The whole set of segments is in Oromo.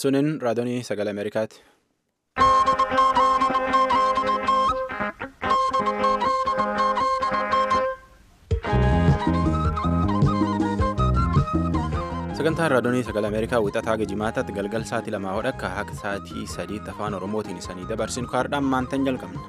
Sunin raadiyoonii sagalee Ameerikaati. Sagantaan raadiyoonii sagalee Ameerikaa wixataa geejimaataatti galgal sa'aatii lamaa hodha akka sa'aatii sadiitti afaan Oromootiin isanii dabarsinu kaardhaan maantan jalqabna.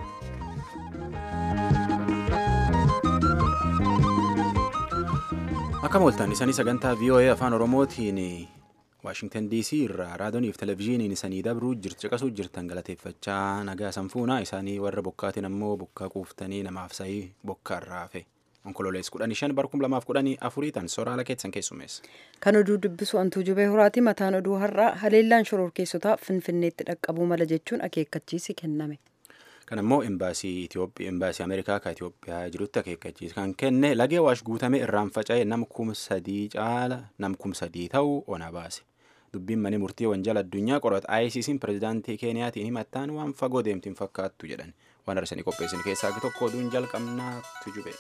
Akka mooltan isanii sagantaa VOA afaan Oromootiin Waashingtan DC irraa raadiyooniif televezyiiniin isanii dabruu caqasuu jirtan galateeffachaa nagaa sanfuunaa isaanii warra bokkaatiin ammoo bokkaa quuftanii namaaf sa'ii bokkaarraa hafe. Onkololees kudhanii shan barkum lamaaf kudhanii afurii tan soraala keessan keessumeessa. Kan oduu dubbisu antuu jubee horaati mataan oduu har'aa haleellaan shororkeessotaa finfinneetti dhaqqabuu mala jechuun akeekkachiisi kenname. Kan ammoo imbaasii Itoophiyaa imbaasii Ameerikaa kan Itoophiyaa jirutti akeekkachiisa kan kenne lagee waash guutame irraan faca'e nam kum sadii caala nam kum sadii ta'uu ona baase. Dubbiin mani murtii wanjala addunyaa qorata ICC'n pirezidaantii Keeniyaatiin himattaan waan fagoo deemtiin fakkaattu jedhan waan arsanii qopheessin keessaa tokko oduun jalqabnaatu jube.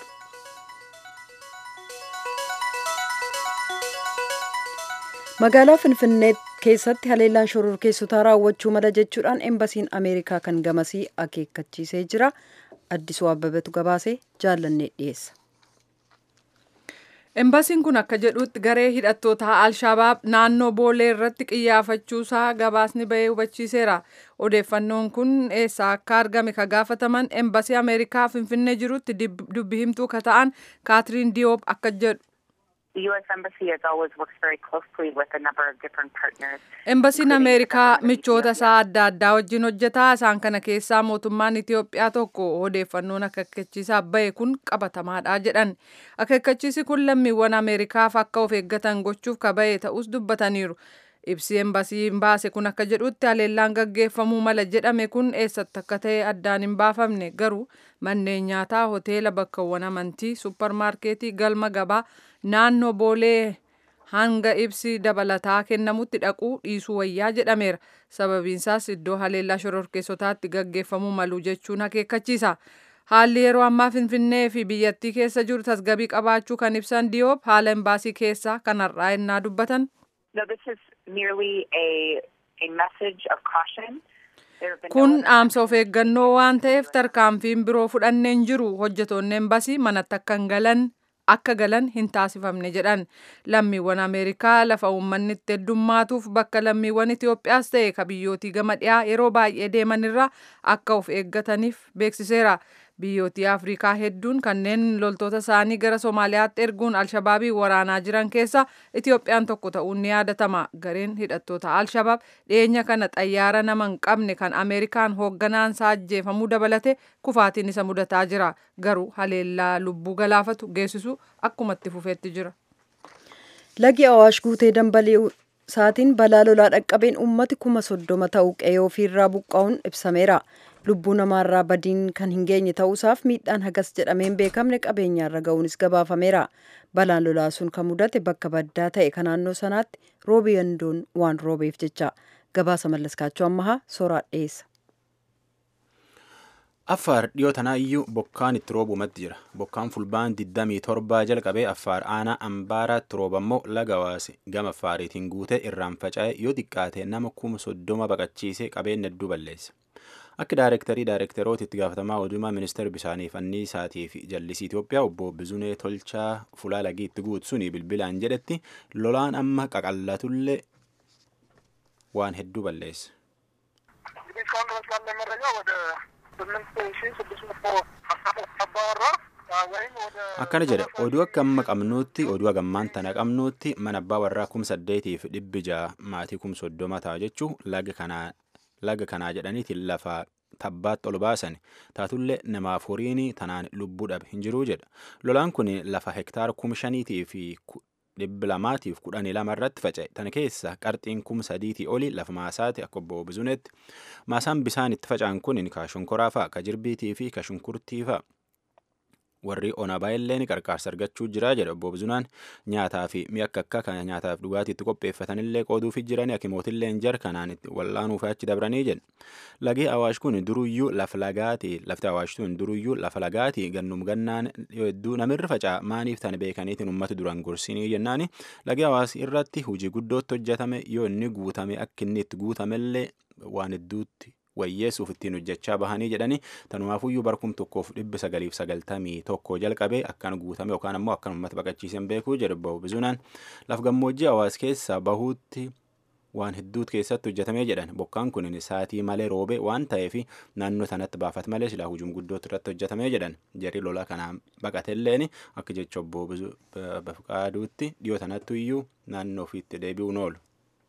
magaalaa finfinnee keessatti haleellaan shororkeessotaa raawwachuu mala jechuudhaan embasiin ameerikaa kan gamasii akeekkachiisee jira addisuu abbabatu gabaasee jaallannee dhiyeessa. Embasiin kun akka jedhutti garee hidhattoota Alshabaab naannoo Boolee irratti qiyyaafachuusaa gabaasni bahee hubachiiseera. Odeeffannoon kun eessaa akka argame ka gaafataman embasii Ameerikaa Finfinnee jirutti dubbi himtuu ka ta'an Kaatiriin Diyoop akka jedhu. Embasiin Ameerikaa michoota isaa adda addaa wajjin hojjetaa isaan kana keessaa mootummaan Itoophiyaa tokko odeeffannoon akeekkachiisaa bahe kun qabatamaadha jedhan. Akeekkachiisi kun lammiiwwan Ameerikaaf akka of eeggatan gochuuf ka bahe ta'us dubbataniiru. Ibsi embasiin baase kun akka jedhutti haleellaan gaggeeffamuu mala jedhame kun eessatti akka ta'e addaan hin baafamne garuu manneen nyaataa hoteela bakkawwan amantii supparmaarkeetii galma gabaa naannoo boolee hanga ibsi dabalataa kennamutti dhaquu dhiisuu wayyaa jedhameera sababiinsaas iddoo haleellaa shororkeessotaatti gaggeeffamuu malu jechuun akeekkachiisa haalli yeroo ammaa finfinnee fi biyyattii keessa jiru tasgabii qabaachuu kan ibsan diyoop haala embaasii keessaa kan har'aa ennaa dubbatan. kun dhaamsa of eeggannoo waan ta'eef tarkaanfiin biroo fudhanneen jiru hojjetoonni embasii manatti akka hin galan akka galan hin taasifamne jedhan lammiiwwan ameerikaa lafa uummanni itti heddummaatuuf bakka lammiiwwan itiyoophiyaas ta'e ka biyyootii gama dhiyaa yeroo baay'ee deemanirra akka of eeggataniif beeksiseera biyyootii afrikaa hedduun kanneen loltoota isaanii gara somaaliyaatti erguun alshabaabii waraanaa jiran keessa itiyoophiyaan tokko ta'uun ni yaadatama gareen hidhattoota alshabaab dhiyeenya kana xayyaara nama hin qabne kan ameerikaan hoogganaan isaa ajjeefamuu dabalate kufaatiin isa mudataa jira garuu haleellaa lubbuu galaafatu geessisu akkuma itti fufeetti jira. lagi awaash guutee dambalii saatiin balaa lolaa dhaqqabeen uummati kuma soddoma ta'uu qe'ee ofiirraa buqqa'uun ibsameera. lubbuu namaarraa badiin kan hin geenye ta'uusaaf miidhaan hagas jedhameen beekamne qabeenyaarra ga'uunis gabaafameera balaan lolaa sun kan mudate bakka baddaa ta'e kan naannoo sanaatti roobi yandoon waan roobeef jecha gabaasa mallaskaachuu ammahaa sooraa dhiyeessa. Affaar dhiyoo tanaa iyyuu bokkaan itti roobumatti jira. Bokkaan fulbaan 27 jalqabee Affaar aanaa Ambaaraatti roobammoo laga waase gama Affaariitiin guute irraan faca'e yoo xiqqaate nama kuma soddoma baqachiisee qabeenya hedduu balleesse. Akka daayirektarii daayirektaroota itti gaafatamaa odumaa ministeera bishaanii anniisaatii fi jallisii Itoophiyaa obbo Bizunee Tolchaa fulaa lagii itti guutu suni bilbilaan jedhetti lolaan amma qaqallatullee waan hedduu balleesse. Akkana jedha oduu akka amma qabnuutti oduu hagammaan tana qabnuutti mana abbaa warraa kum saddeetiif dhibbi ja'a maatii kum soddoma ta'a jechuun laga kanaa laga kanaa jedhaniitiin lafa tabbaatti ol baasan taatullee namaaf horiin tanaan lubbuu dhabe hin jiruu jedha lolaan kun lafa hektaara kum shaniitii fi dhibbi lamaatiif kudhanii lama irratti faca'e tana keessa qarxiin kum sadiitii oli lafa maasaati akka obbo Bizuneetti maasaan bisaan itti faca'an kun ka shonkoraa fa'a ka jirbiitii fi ka shunkurtii fa'a warri onabaa illee qarqaarsa argachuu jira jedha obbo Bizunaan nyaataa fi mi'a akka akka kan nyaataaf dhugaatii itti qopheeffatan illee qooduufi jiran hakimootillee jar kanaan itti wallaanuuf achi dabranii jedha lagi awaash kun duruyyuu lafa lagaati lafti awaash kun duruyyuu lafa lagaati gannum gannaan hedduu namirra faca'a maaniif tan beekaniitiin ummata duran gorsinii jennaani lagi awaash irratti hojii guddootti hojjetame yoo inni guutame akka inni itti guutamellee waan hedduutti wayyeessuuf ittiin hojjechaa bahanii jedhani tanumaafuyyuu barkum tokkoof dhibbi sagaliif sagaltamii tokko jalqabee akkan guutame yookaan ammoo akkan uummata baqachiisan beekuu jedhu bahu bizunaan laf gammoojjii hawaas keessa bahuutti waan hedduut keessatti hojjetamee jedhan bokkaan kun saatii malee roobe waan ta'eef naannoo sanatti baafat malee silaa hujum guddootti irratti hojjetamee jedhan jarri lola kanaan baqatelleen akka jecha obbo Bafqaaduutti dhiyoo sanatti iyyuu naannoo ofiitti deebi'uun oolu.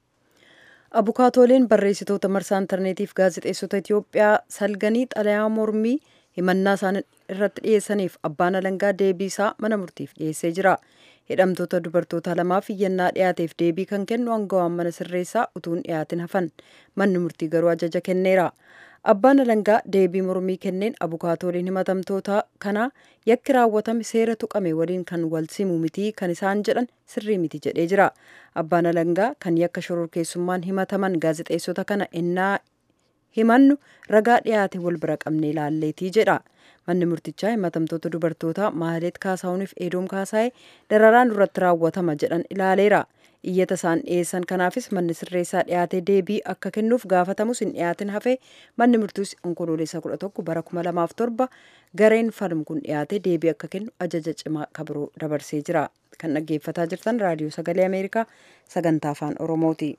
abukaatooleen barreessitoota marsaa intarneetiif gaazexeessota Itoophiyaa salganii xalayaa mormii himannaa isaan irratti dhiyeessaniif abbaan alangaa deebii isaa mana murtiif dhiyeessee jira. Hidhamtoota dubartoota lamaaf iyyannaa dhiyaateef deebii kan kennu aangawaan mana sirreessaa utuun dhiyaatin hafan manni murtii garuu ajaja kenneera. Abbaan alangaa deebii mormii kenneen abukaatooleen himatamtoota kanaa yakki raawwatame seera tuqame waliin kan wal simu miti kan isaan jedhan sirrii miti jedhee jira. Abbaan alangaa kan yakka shororkeessummaan himataman gaazexeessota kana ennaa himannu ragaa dhiyaate wal bira qabnee ilaalleetii jedha. Manni murtichaa himatamtoota dubartoota Maahaleet Kaasaawuniif Eedoom Kaasaayee dararaan duratti raawwatama jedhan ilaaleera. iyyata isaan dhiyeessan kanaafis manni sirreessaa dhiyaatee deebii akka kennuuf gaafatamus hin dhiyaatin hafee manni murtiis onkoloolessa kudha tokko bara kuma lamaaf torba gareen falmu kun dhiyaatee deebii akka kennu ajaja cimaa kabiroo dabarsee jira kan dhaggeeffataa jirtan raadiyoo sagalee ameerikaa sagantaa afaan oromooti.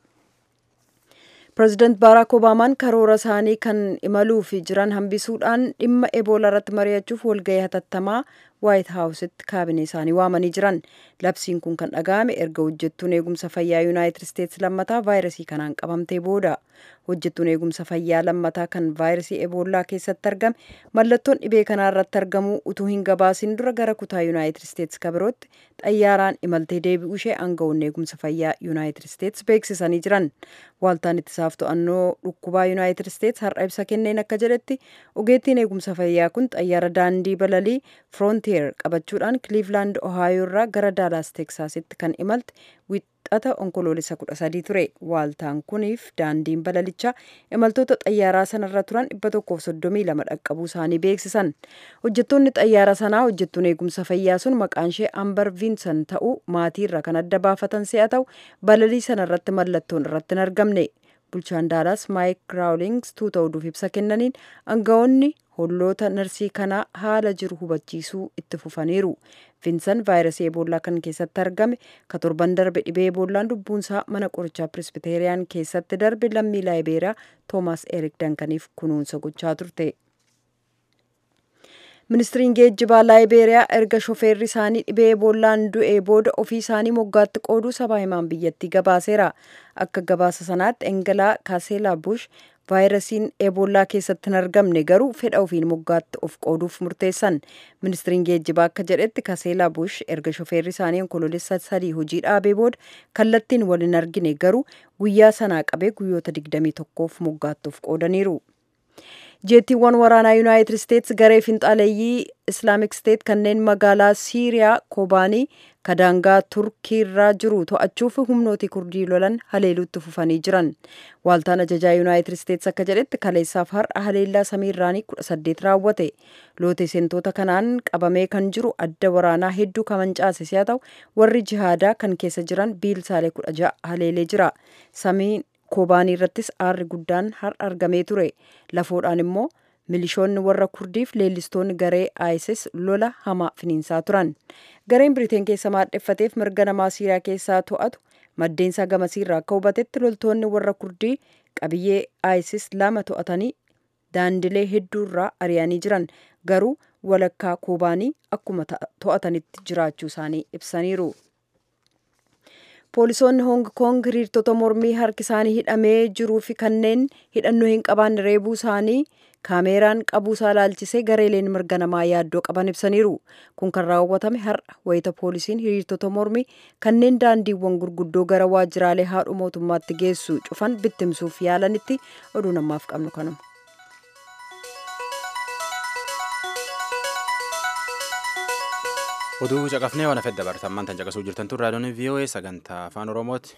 pireezidaant baaraak obaamaan karoora isaanii kan imaluuf jiran hambisuudhaan dhimma eboolaa irratti mari'achuuf walgahii hatattamaa waayit haawusitti kaabinee isaanii waamanii jiran labsiin kun kan dhaga'ame erga hojjettuun eegumsa fayyaa yuunaayitid isteetsi lammataa vaayirasii kanaan qabamtee booda hojjettuun eegumsa fayyaa lammataa kan vaayirasii eboolaa keessatti argame mallattoon dhibee kanaa irratti argamuu utuu hin gabaasin dura gara kutaa yuunaayitid isteetsi kabirootti xayyaaraan imaltee deebi'uu ishee aangawoonni eegumsa fayyaa yuunaayitid isteetsi beeksisanii jiran waaltaan ittisaaf to'annoo dhukkubaa yuunaayitid isteetsi har'a ibsa kenneen akka jedhetti ogeettiin eegumsa fayyaa kun xayyaara daandii balalii firoontiyeer qabachuudhaan kiliivlaand ohaayoo irraa gara daalaas teeksaasitti kan imalte wixata onkoloolessa kudha sadii ture waaltaan kuniif daandiin balalichaa imaltoota xayyaaraa sanarra turan dhibba tokkoof soddomii lama dhaqqabuu isaanii beeksisan hojjettoonni xayyaara sanaa hojjettuun eegumsa fayyaa sun maqaan ishee ambar viinsan ta'uu maatii irra kan adda baafatan si'a ta'u balalii sanarratti mallattoon irratti hin argamne bulchaan daalaas maayik raawlings tuuta oduuf ibsa kennaniin aangawoonni holloota narsii kanaa haala jiru hubachiisuu itti fufaniiru. Viinsan vaayirasii eboolaa kan keessatti argame ka torban darbe dhibee eeboollaan lubbuunsaa mana qorichaa pirisbiteeriyaan keessatti darbe lammii laayibeeriyaa toomaas erik dankaniif kunuunsa gochaa turte. ministiriin geejjibaa laayibeeriyaa erga shofeerri isaanii dhibee eeboollaan du'ee booda ofii isaanii moggaatti qooduu sabaa himaan biyyattii gabaaseera akka gabaasa sanaatti engelaa kaaseelaa bush vaayirasiin eeboolaa keessatti hin argamne garuu fedha ofiin moggaatti of qooduuf murteessan ministiriin geejjibaa akka jedhetti kaaseelaa bush erga shofeerri isaanii onkoloolessa sadii hojii dhaabee booda kallattiin wal hin argine garuu guyyaa sanaa qabee guyyoota 21f moggaatti of qoodaniiru. jeettiiwwan waraanaa yuunaayitid isteetsi garee finxaaleeyyii islaamik steet kanneen magaalaa siiriyaa kobaanii kadaangaa turkiirraa jiru to'achuuf humnooti kurdii lolan haleeluutti fufanii jiran waaltaan ajajaa yuunaayitid isteetsi akka jedhetti kaleessaaf har'a haleellaa samiirraanii kudha saddeet raawwate loote seentoota kanaan qabamee kan jiru adda waraanaa hedduu kamancaase si'a ta'u warri jihaadaa kan keessa jiran biilsaalee kudha ja'a haleelee jira samiin kobaanii irrattis aarri guddaan har'a argamee ture lafoodhaan immoo milishoonni warra kurdiif leellistoonni garee isis lola hamaa finiinsaa turan gareen biriteen keessa maadheffateef mirga namaa siiriyaa keessaa to'atu maddeensaa gamasiirraa akka hubatetti loltoonni warra kurdii qabiyyee isis lama to'atanii daandilee hedduurraa ari'anii jiran garuu walakkaa kobaanii akkuma to'atanitti jiraachuu isaanii ibsaniiru. poolisoonni hoong koong hiriirtota mormii harki isaanii hidhamee jiruu fi kanneen hidhannoo hin qabaanne reebuu isaanii kaameeraan qabuusaa laalchisee gareeleen mirga namaa yaaddoo qaban ibsaniiru kun kan raawwatame har'a wayita poolisiin hiriirtota mormii kanneen daandiiwwan gurguddoo gara waajjiraalee haadhu mootummaatti geessu cufan bittimsuuf yaalanitti oduu namaaf qabnu kanuma. Oduu caqafnee waan hafedda bartammaan tan caqasuu jirtan tun raadiyoon VOA sagantaa afaan Oromooti.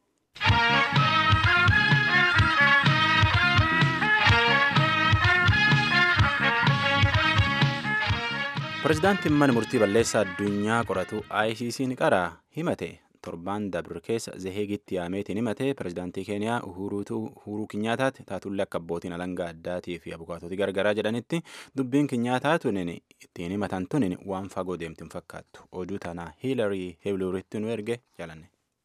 Pireezidaantiin mana murtii balleessaa addunyaa qoratu ICC'n qaraa himate torbaan dabre keessa zeheegitti yaameetiin himate pireezidaantii keeniyaa uhuruu kinyaataatti taatullee akka abbootiin alangaa addaatii fi abukaatootii gargaraa jedhanitti dubbiin kinyaataa tunin ittiin himatan tunin waan fagoo deemtiin fakkaattu oduu tanaa hiilarii heebluritti nu erge jaalanne.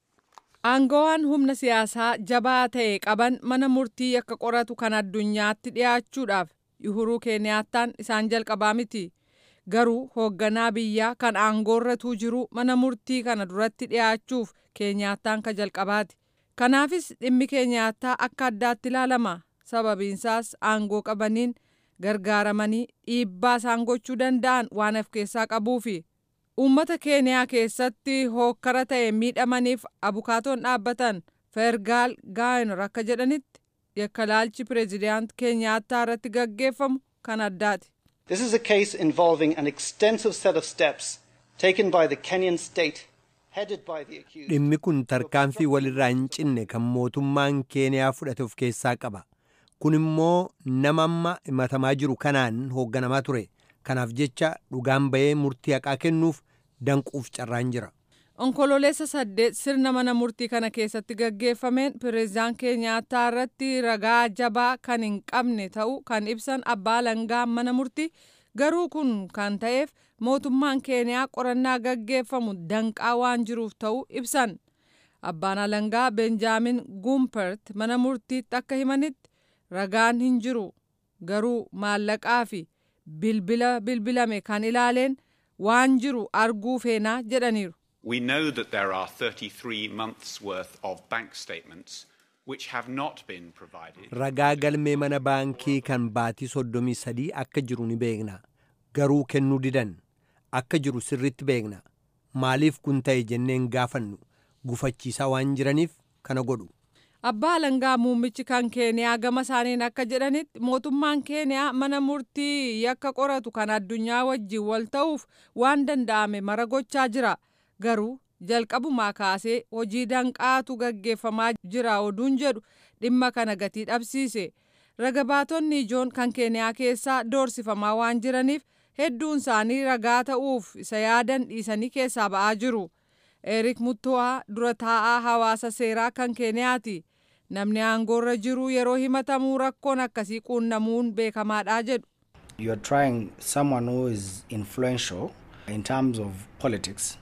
Aangawaan humna siyaasaa jabaa ta'e qaban mana murtii akka qoratu kan addunyaatti dhiyaachuudhaaf uhuruu keeniyaattaan isaan jalqabaa miti. garuu hoogganaa biyyaa kan aangoorratuu jiru mana murtii kana duratti dhiyaachuuf keenyaattaan ka jalqabaati kanaafis dhimmi keenyaattaa akka addaatti ilaalama sababiinsaas aangoo qabaniin gargaaramanii dhiibbaa isaan gochuu danda'an waan of keessaa qabuufi uummata keeniyaa keessatti hookkara ta'e miidhamaniif abukaatoon dhaabbatan fergaal gaayinor akka jedhanitti yakkalaalchi pireezidaant keenyaattaa irratti gaggeeffamu kan addaati. This is a case involving an extensive set of steps taken by the Kenyan state, headed by the accused. Dhimmi kun tarkaanfii walirraa hin cinne kan mootummaan Keeniyaa fudhate of keessaa qaba. Kun immoo nama amma himatamaa jiru kanaan hoogganamaa ture. Kanaaf jecha dhugaan bahee murtii haqaa kennuuf danquuf carraan jira. Onkololeessa saddeet sirna mana murtii kana keessatti gaggeeffameen pireezidaan keenyaattaa irratti ragaa jabaa kan hin qabne ta'uu kan ibsan abbaa alangaa mana murtii garuu kun kan ta'eef mootummaan keeniyaa qorannaa gaggeeffamu danqaa waan jiruuf ta'uu ibsan. Abbaan alangaa Benjaamin Gumpert mana murtiitti akka himanitti ragaan hin jiru garuu maallaqaa fi bilbila bilbilame kan ilaaleen waan jiru arguu feenaa jedhaniiru. We know that there are 33 months worth of bank statements which have not been provided. Ragaa galmee mana baankii kan baatii soddomii sadii akka jiru ni beekna. Garuu kennuu didan. Akka jiru sirritti beekna. Maaliif kun ta'e jenneen gaafannu gufachiisaa waan jiraniif kana godhu. Abbaa alangaa muummichi kan keeniyaa gama isaaniin akka jedhanitti mootummaan keeniyaa mana murtii yakka qoratu kan addunyaa wajjin wal ta'uuf waan danda'ame mara gochaa jira. garuu jalqabumaa kaasee hojii danqaatu gaggeeffamaa jira oduun jedhu dhimma kana gatii dhabsiise ragabaatonni ijoon kan keeniyaa keessaa doorsifamaa waan jiraniif hedduun isaanii ragaa ta'uuf isa yaadan dhiisanii keessaa ba'aa jiru erik muttuwaa dura taa'aa hawaasa seeraa kan keeniyaati namni aangoorra jiru yeroo himatamuu rakkoon akkasii quunnamuun beekamaadha jedhu. You are trying someone who is influential in terms of politics.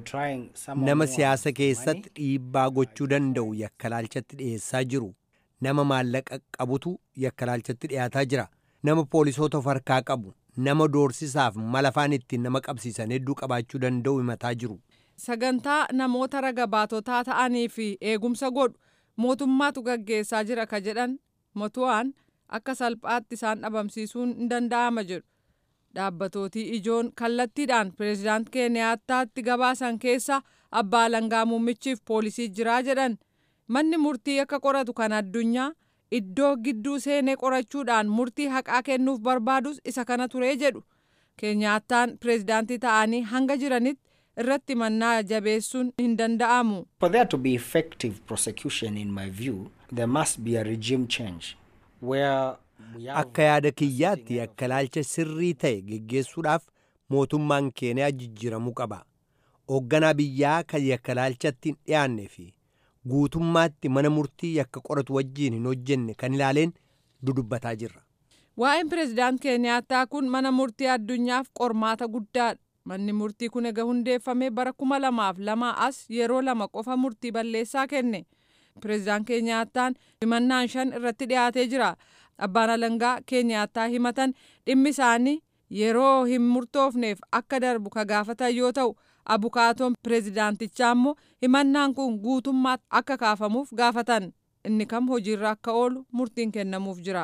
nama siyaasa keessatti dhiibbaa gochuu danda'u yakkalaalchatti dhiyeessaa jiru nama maallaqa qabutu yakkalaalchatti dhiyaataa jira nama poolisoota of harkaa qabu nama doorsisaaf malafaan ittiin nama qabsiisan hedduu qabaachuu danda'u himataa jiru. sagantaa namoota raga baatotaa ta'anii fi eegumsa godhu mootummaatu gaggeessaa jira ka jedhan motu'aan akka salphaatti isaan dhabamsiisuun hin danda'ama jedhu. dhaabbatootii ijoon kallattiidhaan pireezidaant keeniyaataatti gabaasan keessa abbaa alangaa muummichiif poolisii jiraa jedhan manni murtii akka qoratu kan addunyaa iddoo gidduu seenee qorachuudhaan murtii haqaa kennuuf barbaadus isa kana turee jedhu keeniyaataan pireezidaantii ta'anii hanga jiranitti irratti mannaa jabeessuun hin danda'amu. For there to be effective prosecution in my view, there must be a regime change where Akka yaada kiyyaatti yakkalaalcha sirrii ta'e geggeessuudhaaf mootummaan keeniyaa jijjiiramuu qaba. Hoogganaa biyyaa kan yakkalaalchatti hin dhiyaanne fi guutummaatti mana murtii yakka qoratu wajjiin hin hojjenne kan ilaaleen dudubbataa jirra. Waa'een pireezidaant Keeniyaataa kun mana murtii addunyaaf qormaata guddaadha. Manni murtii kun egaa hundeeffamee bara kuma lamaaf lama as yeroo lama qofa murtii balleessaa kenne. Pireezidaant Keeniyaataan himannaan shan irratti dhiyaatee jira. Abbaan alangaa Keeniyaataa himatan dhimmi isaanii yeroo hin murtoofneef akka darbu ka gaafatan yoo ta'u abukaatoon pireezidaantichaa immoo himannaan kun guutummaatti akka kaafamuuf gaafatan inni kam hojiirra akka oolu murtiin kennamuuf jira.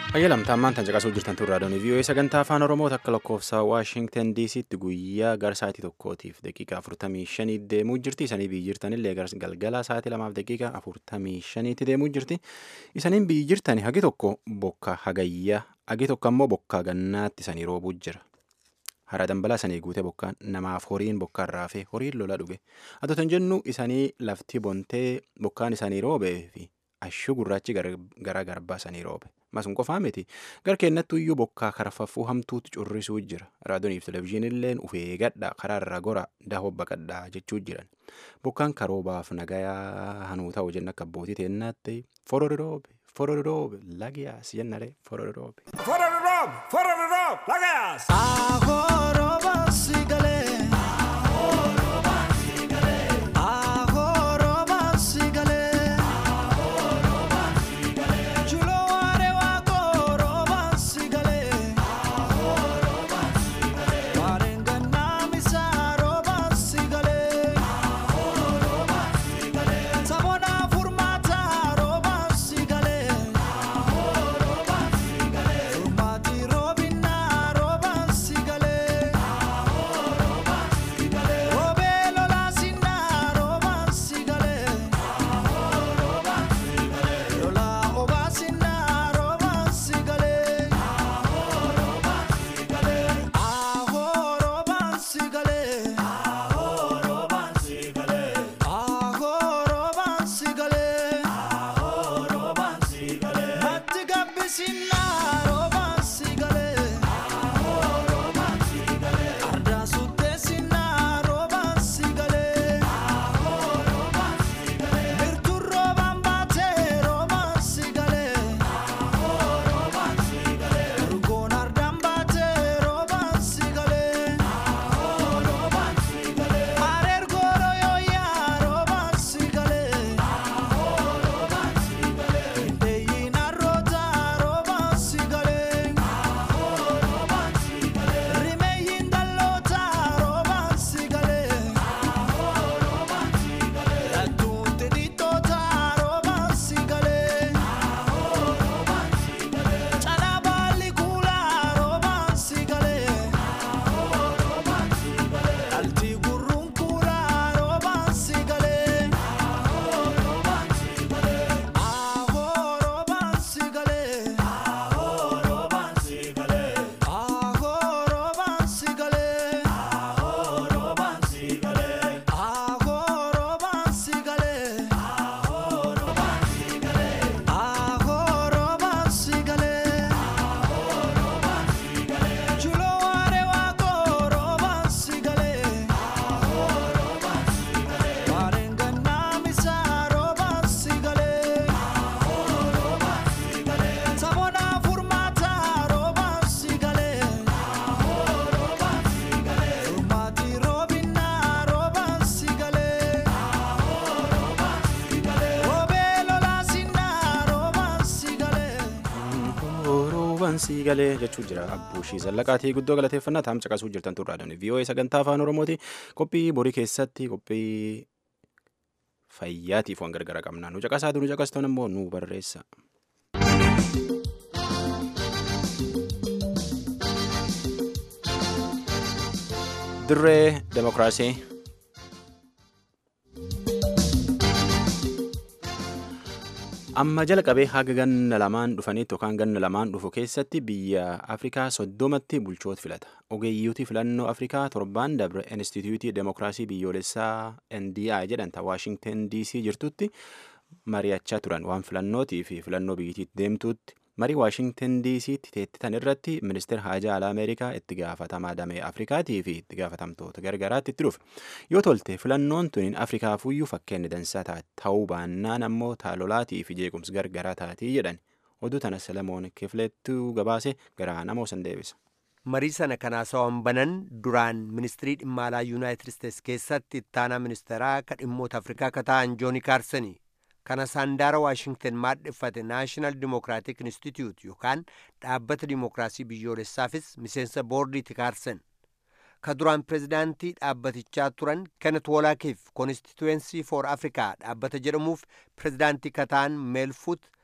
ayyalamtaammaan tan caqasuu jirtan turraadoonii vii'oo'ee sagantaa afaan oromoo takka lakkoofsa waashingtan diisiitti guyyaa gara sa'aatii tokkootiif daqiiqa afurtamii shanii deemuu jirti isanii biyyi jirtanillee gara galgala sa'aatii lamaaf daqiiqa afurtamii shaniitti deemuu jirti isaniin biyyi jirtani hagi tokko bokka hagayyaa hagi tokko ammoo bokka gannaatti isanii roobuu jira hara dambalaa sanii guute bokkaan namaaf horiin bokkaan raafee horiin lola dhuge atotan jennu isanii lafti bontee bokkaan isanii roobee fi ashuu gurraachi gara garbaa sanii roobe masun qofaa miti gar kennattu iyyuu bokkaa karfaffuu hamtuutti currisuu jira raadiyooniif televezyiinilleen ufee gadha karaarra gora dahoo baqadhaa jechuu jiran bokkaan karoobaaf nagayaa hanuu ta'u jenna akka abbootii teennaatti forori roobe forori roobe lagiyaas jennare forori roobe. Forori roobe forori roobe lagiyaas. Ahoo rooba sigalee. sii galee jechuu jira abbuushii zallaqaatii guddoo galateeffannaa taam caqasuu jirtan turraadhaan vii'oo'ee sagantaa afaan oromooti qophii borii keessatti qophii fayyaatiif waan gargara qabna nu caqasaa nu caqastan immoo nu barreessa. dirree demokiraasii. amma jalqabee haga ganna lamaan dhufanitti yookaan ganna lamaan dhufu keessatti biyya afrikaa soddomatti bulchoota filata ogeeyyiitii filannoo afrikaa torbaan dabre instituutii demokiraasii biyyoolessaa ndi jedhanta waashingten dc jirtutti mari'achaa turan waan filannootii fi filannoo biyyattiitti deemtuutti marii waashingten dc'tti teettitan irratti ministeer haajaa alaa ameerikaa itti gaafatamaa damee afrikaatii fi itti gaafatamtoota gargaraatti itti dhufe yoo tolte filannoon tuniin afrikaafuyyuu fakkeenya dansaa ta'uu baannaan ammoo taalolaatii fi jeequmsi gargaraa taatii jedhan oduu tana selemoon kifleettuu gabaase garaa namoo san deebisa. marii sana kanaasawan banan duraan ministirii dhimma alaa yuunaayitid isteets keessatti ittaanaa ministeeraa ka dhimmoota afrikaa ka ta'an jooni kaarsanii kana saandaara waashingten maadheffate naashinaal dimokiraatik institute yookaan dhaabbata dimokiraasii biyyoolessaafis miseensa boordiiti kaarsen ka duraan pirezidaantii dhaabbatichaa turan kenet woolaakiif koonstituwensii for afrikaa dhaabbata jedhamuuf pirezidaantii kataan meelfut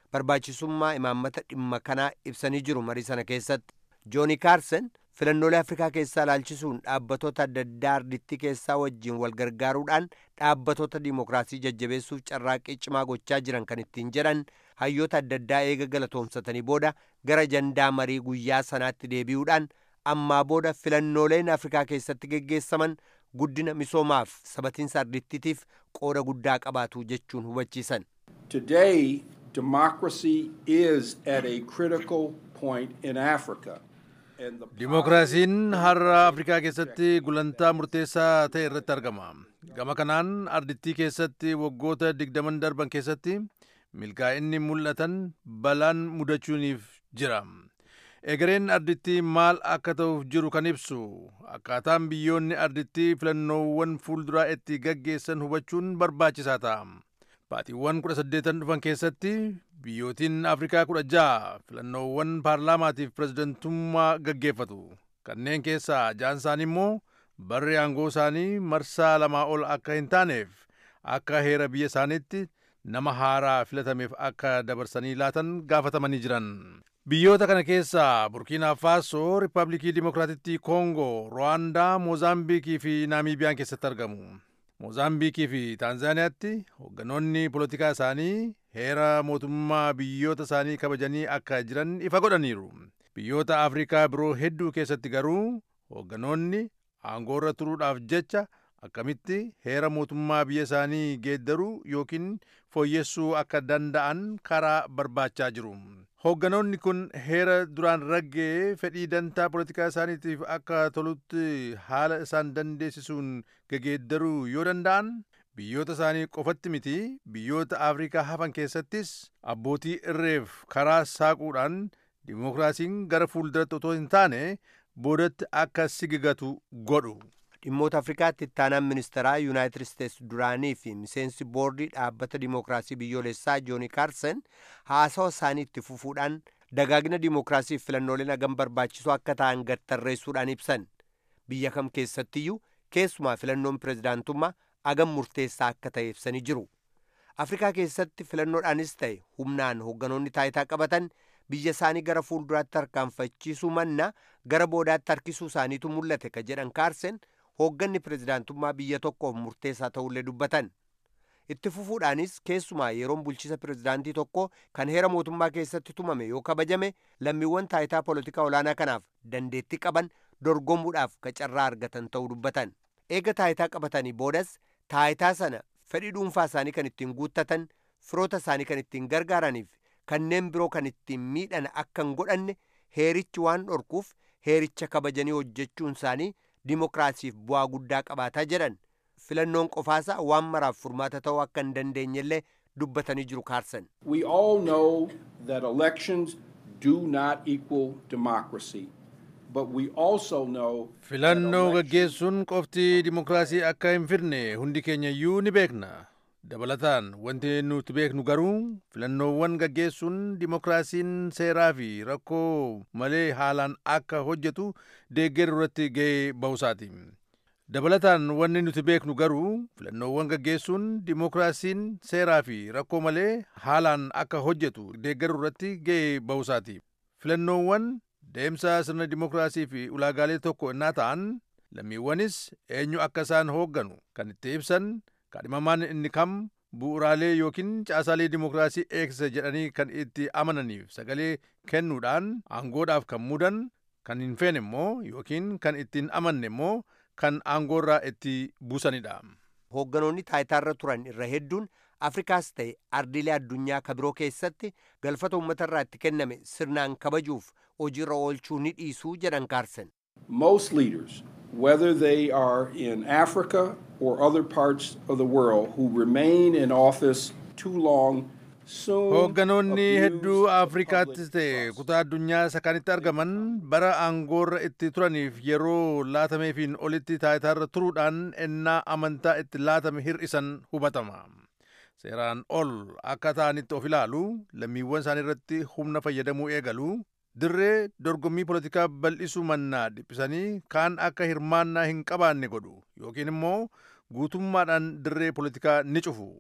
barbaachisummaa imaammata dhimma kanaa ibsanii jiru marii sana keessatti. jooni kaarsen filannoolee afrikaa keessaa ilaalchisuun dhaabbattoota adda addaa ardittii keessaa wajjin wal gargaaruudhaan dhaabbattoota diimokiraasii jajjabeessuuf carraaqqii cimaa gochaa jiran kan ittiin jedhan hayyoota adda addaa eega galatoomsatanii booda gara jandaa marii guyyaa sanaatti deebi'uudhaan ammaa booda filannooleen afrikaa keessatti geggeessaman guddina misoomaaf sabatiinsa ardittiitiif qooda guddaa qabaatu jechuun hubachiisan. Today, democracy is at a critical point in Africa. Dimookiraasiin har'a Afrikaa keessatti gulantaa murteessaa ta'e irratti argama. Gama kanaan ardittii keessatti waggoota digdaman darban keessatti milkaa'inni mul'atan balaan mudachuuniif jira. Egereen ardittii maal akka ta'uuf jiru kan ibsu akkaataan biyyoonni ardittii filannoowwan fuulduraa itti gaggeessan hubachuun barbaachisaa ta'a. Baatiiwwan kudha saddeetan dhufan keessatti biyyootiin Afrikaa kudha ja'a filannoowwan paarlaamaatiif pirezidantummaa gaggeeffatu. Kanneen keessaa ja'an isaanii immoo barri aangoo isaanii marsaa lamaa ol akka hin taaneef akka heera biyya isaaniitti nama haaraa filatameef akka dabarsanii laatan gaafatamanii jiran. Biyyoota kana keessaa Burkiinaa Faasoo, Riippaabilikii Dimokiraatittii Koongoo, Ruwaandaa, Moozaambiikii fi Naamiibiyaan keessatti argamu. Moozaambiikii fi Taanzaaniyaatti hoogganoonni polotikaa isaanii heera mootummaa biyyoota isaanii kabajanii akka jiran ifa godhaniiru. Biyyoota Afrikaa biroo hedduu keessatti garuu hoogganoonni aangoorra turuudhaaf jecha akkamitti heera mootummaa biyya isaanii geeddaruu yookiin fooyyessuu akka danda'an karaa barbaachaa jiru. Hoogganoonni kun heera duraan raggee fedhii dantaa polotikaa isaaniitiif akka tolutti haala isaan dandeessisuun gegeeddaruu yoo danda'an biyyoota isaanii qofatti miti biyyoota Afrikaa hafan keessattis abbootii irreef karaa saaquudhaan dimookiraasiin gara fuulduratti otoo hin taane boodatti akka sigigatu godhu. dhimmoota afrikaatti ittaanaan ministeeraa yuunaayitid isteets duraanii fi miseensi boordii dhaabbata dimookiraasii biyyoolessaa jooni kaarsen haasawa isaanii itti fufuudhaan dagaagina dimookiraasiif filannooleen hagam barbaachisoo akka ta'an gadtarreessuudhaan ibsan biyya kam keessattiyyuu keessumaa filannoon pirezidaantummaa hagam murteessaa akka ta'e ibsanii jiru afrikaa keessatti filannoodhaanis ta'e humnaan hoogganoonni taayitaa qabatan biyya isaanii gara fuulduraatti harkaanfachiisuu manna gara boodaatti harkisuu isaaniitu mul'ate ka jedhan kaarsen hoogganni pirezidaantummaa biyya tokkoof murteessaa ta'ullee dubbatan itti fufuudhaanis keessumaa yeroon bulchiisa pirezidaantii tokko kan heera mootummaa keessatti tumame yoo kabajame lammiiwwan taayitaa polotikaa olaanaa kanaaf dandeettii qaban dorgomuudhaaf carraa argatan ta'uu dubbatan eega taayitaa qabatanii boodas taayitaa sana fedhii dhuunfaa isaanii kan ittiin guuttatan firoota isaanii kan ittiin gargaaraniif kanneen biroo kan ittiin miidhan akka hin godhanne heerichi waan dhorkuuf heericha kabajanii hojjechuun isaanii dimookiraasiif bu'aa guddaa qabaataa jedhan filannoon qofaasaa waan maraaf furmaata ta'uu akka hin dandeenyellee dubbatanii jiru kaarsan. We all know that elections do not equal democracy. But we also know Filannoo gaggeessuun qofti dimookiraasii akka hin fidne hundi keenya iyyuu ni beekna. Dabalataan wanti nuti beeknu garuu filannoowwan gaggeessuun dimookiraasiin seeraa fi rakkoo malee haalaan akka hojjetu deeggaruu irratti ga'ee ba'uusaati. Dabalataan wanni nuti beeknu garuu filannoowwan gaggeessuun dimookiraasiin seeraa fi rakkoo malee haalaan akka hojjetu deeggaruu irratti ga'ee ba'uusaati. Filannoowwan deemsa sirna dimookiraasii fi ulaagaalee tokko innaa ta'an lammiiwwanis eenyu akka isaan hoogganu kan itti ibsan kaadhimamaan inni kam bu'uraalee yookiin caasaalee dimookiraasii eegsisa jedhanii kan itti amananiif sagalee kennuudhaan aangoodhaaf kan mudan kan hin feene immoo yookiin kan ittiin amanne immoo kan aangoorraa itti buusanidha. Hoogganoonni taayitaarra turan irra hedduun Afrikaas ta'e ardiilee addunyaa kabiroo keessatti galfata uummatarraa itti kenname sirnaan kabajuuf hojiirra oolchuu ni dhiisuu jedhan kaarsan. most leaders, whether they are in Africa or other parts of the world, who remain in office too long soon Hoogganoonni abuse hedduu the Afrikaattis public ta'e trust. kutaa addunyaa isa kanitti argaman bara aangoorra itti turaniif yeroo laatameefiin olitti taayitaarra turuudhaan ennaa amantaa itti laatame hir'isan hubatama. Seeraan ol akka ta'anitti of ilaalu lammiiwwan isaanii irratti humna fayyadamuu eegalu dirree dorgommii polotikaa bal'isuu mannaa dhiphisanii kaan akka hirmaannaa hin qabaanne godhu yookiin immoo guutummaadhaan dirree polotikaa ni cufu.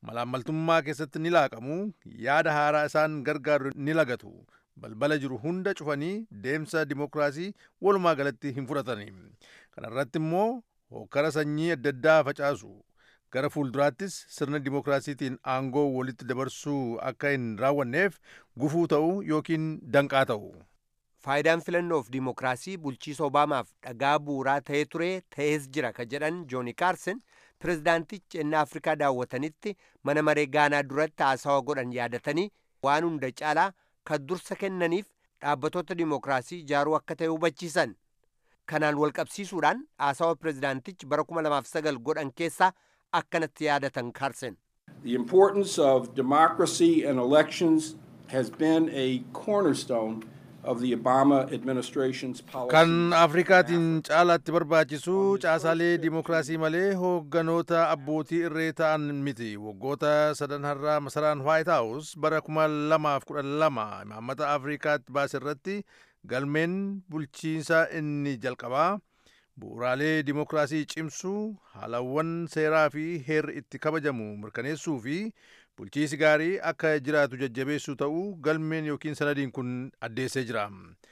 malaammaltummaa keessatti ni laaqamu yaada haaraa isaan gargaaru ni lagatu balbala jiru hunda cufanii deemsa dimookiraasii walumaa galatti hin fudhatanii kana irratti immoo hokkara sanyii adda addaa facaasu gara fuulduraattis sirna dimookiraasiitiin aangoo walitti dabarsuu akka hin raawwanneef gufuu ta'u yookiin danqaa ta'u. faayidaan filannoof dimookiraasii bulchiisa obaamaaf dhagaa bu'uuraa ta'ee ture ta'ees jira ka jedhan jooni kaarsen pirezidaantichi ennaa afrikaa daawwatanitti mana maree gaanaa duratti haasawa godhan yaadatanii waan hunda caalaa kan dursa kennaniif dhaabbatoota dimookiraasii ijaaruu akka ta'e hubachiisan kanaan walqabsiisuudhaan haasawa pirezidaantichi bara 2009 godhan keessaa akkanatti yaadatan kaarsen. The importance of democracy and elections has been a cornerstone of the Obama administration's policy. Kan Afrikaatiin caalaatti barbaachisu caasaalee dimookiraasii malee hoogganoota abbootii irree ta'an miti. Waggoota sadan har'aa masaraan White House bara kuma lamaaf kudha lama imaammata Afrikaatti baase irratti galmeen bulchiinsa inni jalqabaa bu'uuraalee dimookiraasii cimsuu haalawwan seeraa fi heerri itti kabajamu mirkaneessuu fi bulchiisi gaarii akka jiraatu jajjabeessuu ta'uu galmeen yookiin sanadiin kun addeessee jira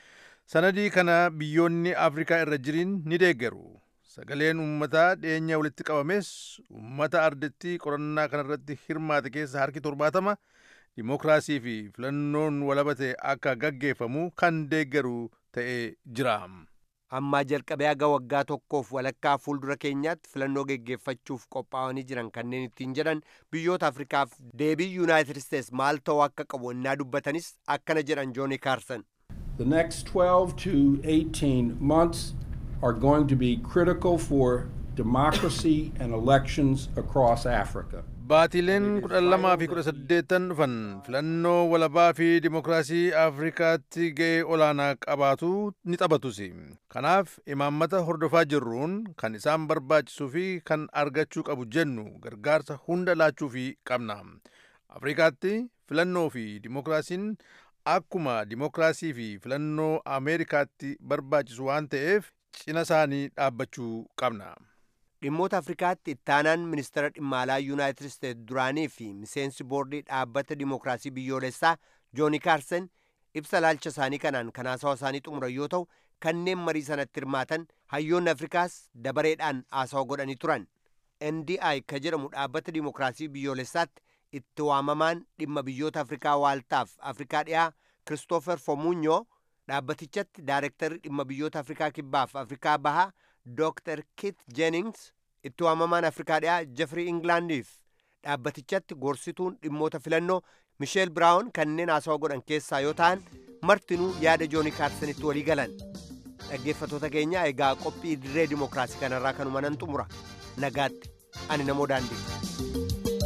sanadii kana biyyoonni afrikaa irra jiriin ni deeggaru sagaleen uummataa dhiyeenya walitti qabames uummata ardettii qorannaa kanarratti hirmaate keessa harki torbaatama dimookiraasii fi filannoon walabate akka gaggeeffamu kan deeggaru ta'ee jira. ammaa jalqabee haga waggaa tokkoof walakkaa fuuldura keenyaatti filannoo geggeeffachuuf qophaa'anii jiran kanneen ittiin jedhan biyyoota afrikaaf deebii yuunaayitid isteets maal ta'uu akka qabu innaa dubbatanis akkana jedhan jooni kaarsan. The next 12 to 18 months are going to be critical for democracy and elections across Africa. Baatileen kudha lamaa fi kudha saddeettan dhufan filannoo walabaa fi dimookiraasii Afrikaatti ga'ee olaanaa qabaatu ni taphatus. Kanaaf imaammata hordofaa jirruun kan isaan barbaachisuu fi kan argachuu qabu jennu gargaarsa hunda laachuu fi qabna. Afrikaatti filannoo fi dimookiraasiin akkuma dimookiraasii fi filannoo Ameerikaatti barbaachisu waan ta'eef cina isaanii dhaabbachuu qabna. dhimmoota afrikaatti ittaanaan ministeera dhimma alaa yuunaayitid isteets duraanii fi miseensi boordii dhaabbata dimookiraasii biyyoolessaa jooni kaarsen ibsa ilaalcha isaanii kanaan kan haasawa isaanii xumuran yoo ta'u kanneen marii sanatti hirmaatan hayyoonni afrikaas dabareedhaan haasawa godhanii turan ndi ka jedhamu dhaabbata dimookiraasii biyyoolessaatti itti waamamaan dhimma biyyoota afrikaa waaltaaf afrikaa dhiyaa kiristoofer fomunyoo dhaabbatichatti daarektarri dhimma biyyoota afrikaa kibbaaf afrikaa bahaa Dr. Kit Jennings itti waamamaan Afrikaa dhiyaa Jeffrey Englandiif dhaabbatichatti gorsituun dhimmoota filannoo Micheel Biraawun kanneen haasawa godhan keessaa yoo ta'an martinuu yaada jooni kaarsenitti walii galan dhaggeeffatoota keenya egaa qophii dirree dimookiraasii kanarraa kanuma nan xumura nagaatti ani namoo daandii.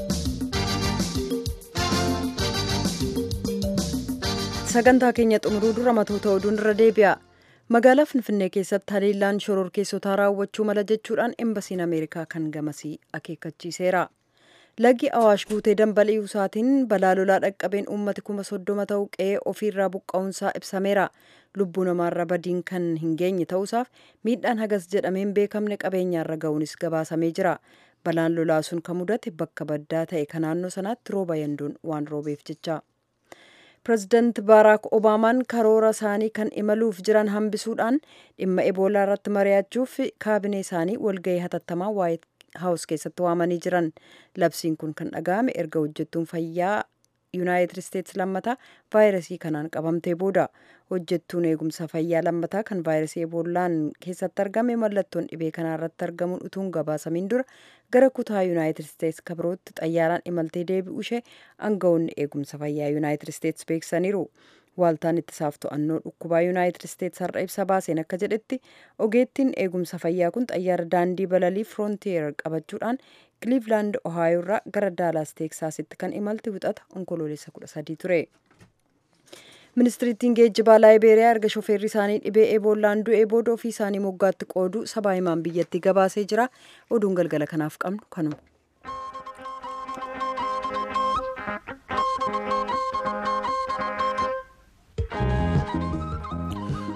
sagantaa keenya xumuruu dura matoota oduun irra deebi'a. magaalaa finfinnee keessatti haleellaan shororkeessotaa raawwachuu mala jechuudhaan embasiin ameerikaa kan gamasii akeekkachiiseera lagi awaash guutee dambali'uu isaatiin balaa lolaa dhaqqabeen uummati kuma soddoma ta'uu qe'ee ofiirraa buqqa'uunsaa ibsameera lubbuu namaarra badiin kan hin geenye ta'uusaaf miidhaan hagas jedhameen beekamne qabeenyaarra ga'uunis gabaasamee jira balaan lolaa sun kan mudate bakka baddaa ta'e kan naannoo sanaatti rooba yanduun waan roobeef jecha. pireezidaant baaraak obaamaan karoora isaanii kan imaluuf jiran hambisuudhaan dhimma eboolaa irratti mari'achuuf kaabinee isaanii walgahii hatattamaa waayit haawus keessatti waamanii jiran labsiin kun kan dhaga'ame erga hojjettuun fayyaa yuunaayitid isteets lammataa vaayirasii kanaan qabamtee booda hojjettuun eegumsa fayyaa lammataa kan vaayirasii eboolaan keessatti argame mallattoon dhibee kanaa irratti argamuun utuun gabaasamiin dura gara kutaa yuunaayitid isteets kabirootti xayyaaraan imaltee deebi'u ishee aangawoonni eegumsa fayyaa yuunaayitid isteets beeksisaniiru. Waaltaan ittisaaf to'annoo dhukkubaa yuunaayitid isteets har'a ibsa baaseen akka jedhetti ogeettiin eegumsa fayyaa kun xayyaara daandii balalii firoontiyeer qabachuudhaan kiliivlaand ohaayoo irraa gara daalaas teeksaasitti kan imalte wixata onkoloolessa kudha sadii ture. ministiriittiin geejjibaa laayibeeriyaa erga shofeerri isaanii dhibee eebollaan du'ee booda ofii isaanii moggaatti qooduu sabaa himaan biyyattii gabaasee jira oduun galgala kanaaf qabnu kanuma.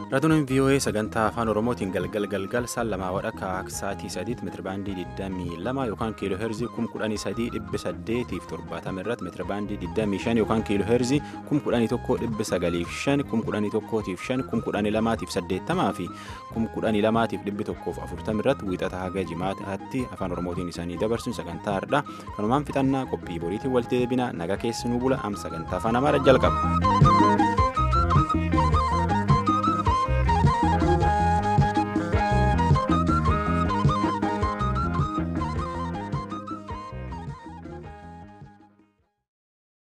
Raatuun VOA sagantaa afaan Oromootiin galgal galgal saan lamaa wadhakka sa'aatii sadiitti meetirabaandii 22 yookaan kiiloo heerzii 13870 irratti meetirabaandii 25 yookaan kiiloo heerzii 11905 11105 11280 fi 11240 irratti wiixata haga jimaataatti afaan Oromootiin isaanii dabarsuun sagantaa hardhaa kanumaan fixannaa qophii boriitiin walitti deebina naga keessanuu bula am sagantaa afaan Amaaraa jalqaba.